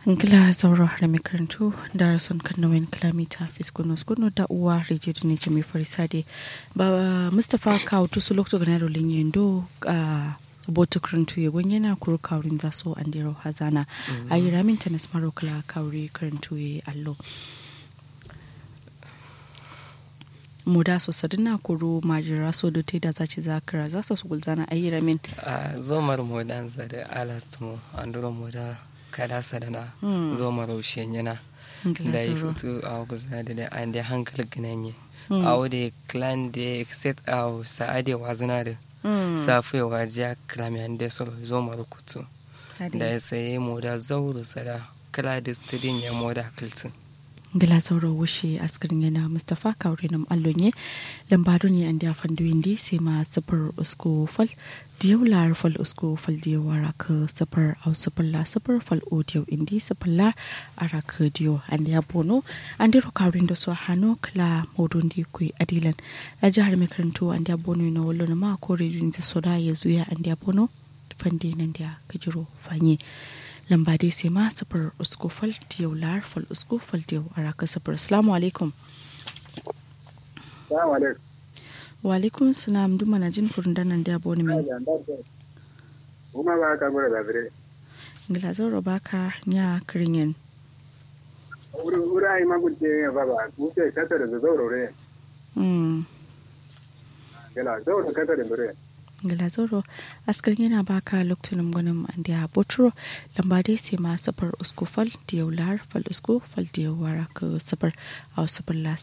ngila zauro har mai karantu da rason kanawin kilomita fiskuno skuno da uwa rediyo da ne mai farisade ba mustapha kawo tusu lokto ganaro linyendo a boto karantu ya gwen yana kuro kaurin zaso an dero hazana a yi ramin tanis marokala kauri karantu ya allo muda so sadina kuro majira so da te da zaci zakara za su gulzana a yi ramin a zomar modan zare alastumo anduro moda kada sadana zomar ushen yana da ya fito a guza da da an da hankali ginanye a wadda clan da set a sa'ade wazina da safu ya wajiya kramiyan da solo zomar kutu da ya saye moda zauru sada kala da stadin ya moda kiltin gila sauro wushe askarin yana mustapha kaure nam allonye lambado ne an da fandu indi sai ma sifar usko fal diyau lar fal usko fal diyau wara ka sifar au sifar la sifar fal o diyau indi sifar la ara ka diyau an da bono an da kaurin da su hano kla modon di kui adilan a jihar mai karanto an da bono na wallo na ma ko rejin da soda ya zuya an da bono fande nan da kajiro fanye lamba dai sai ma sufur usko fal diyau lar fal usko fal diyau a raka sufur assalamu alaikum wa alaikum salam duma na jin furin danan da abu ne mai kuma ba ka gura da bire ngila zauro baka nya kiringen uri ai magunte ya baba kuke kata da zauro re mm gala zauro kata da bire ngila zauro askar yana baka lokacin gwanin da botro lamba dai sai ma safar usko fal diyau lar fal usko fal diyau wara ka safar a safar la